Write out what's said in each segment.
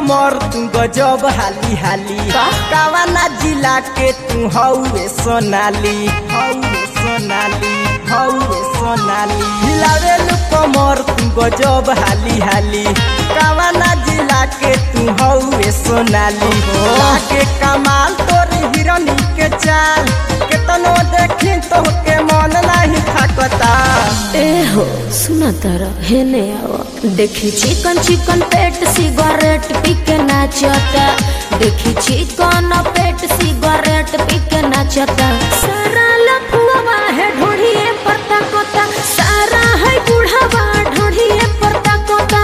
कमर तू गजब हाली हाली का? कावाना जिला के तू हौवे सोनाली हौवे सोनाली हौवे सोनाली हिलावेलु कमर तू गजब हाली हाली कावाना जिला के तू हौवे सोनाली लागे कमाल तोर हिरनी के चाल केतनो देखी तो के मन नाही थाकता ए हो सुना तारा हेने आवा देखी चिकन चिकन पेट सिगरेट पी के नाचता देखी चिकन पेट सिगरेट पी के नाचता सारा लफुआ है ढोढ़िए पत्ता कोता सारा है बूढ़ावा ढोढ़िए पत्ता कोता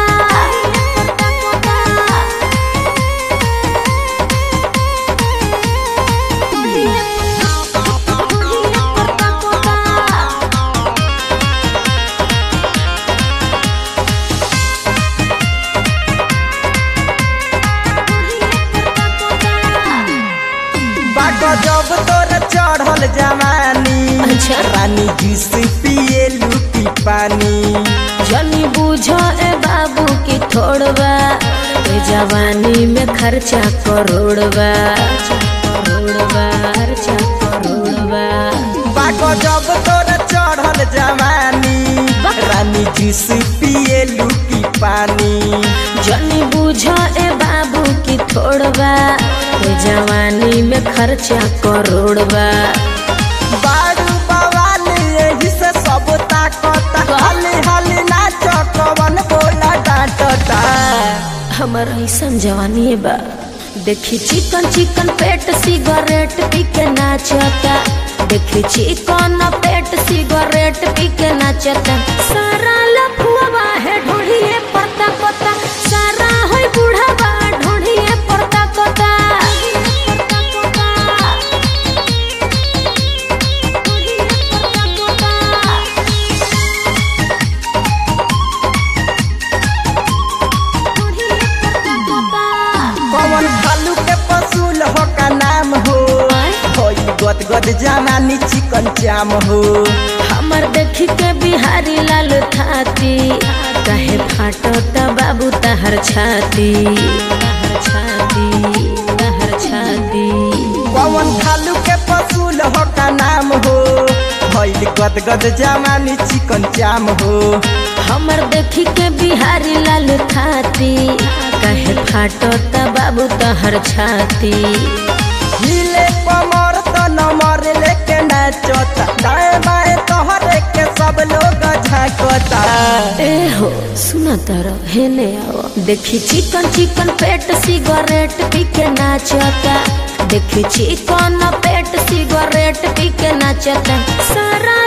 बागो जब तोर चढ़ल जवानी अच्छा। रानी जूस पिए लूटी पानी जनी बुझो ए बाबू की थोड़बा ए जवानी में खर्चा करोड़बा करोड़बा खर्चा करोड़बा बागो जब तोर चढ़ल जवानी रानी जूस पिए लूटी पानी जनी बुझो ए बाबू की थोड़बा ए जवानी में खर्चा करोड़बा बारू बवाली यही से सब ताकता हाली हाली नाच कवन बोला डांटता हमर ऐसन जवानी बा देखी चिकन चिकन पेट सिगरेट पी के नाचता देखी चिकन पेट सिगरेट पी के नाचता सारा लफुआ है ढोढ़िए पत्ता कोता सारा है बूढ़ावा ढोढ़िए पत्ता कोता कवन खालू के पसूल हो का नाम हो होई गद गद जवानी चिकन चाम हो हमर देखी के बिहारी लाल थाती कहे फाटता बाबू तहर छाती तहर छाती तहर छाती पवन खालू के पसूल हो का नाम हो भइल गद गद जवानी चिकन चाम हो हमर देखी के बिहारी लाल थाती कहे फाटता बाबू तहर छाती हिले कमर तो नमर लेके नाचता दाएं बाएं तोहरे के सब लोग झांकता ए हो सुना तारा हेने आओ देखी चिकन चिकन पेट सिगरेट पी के नाचता देखी चिकन पेट सिगरेट पी के नाचता सारा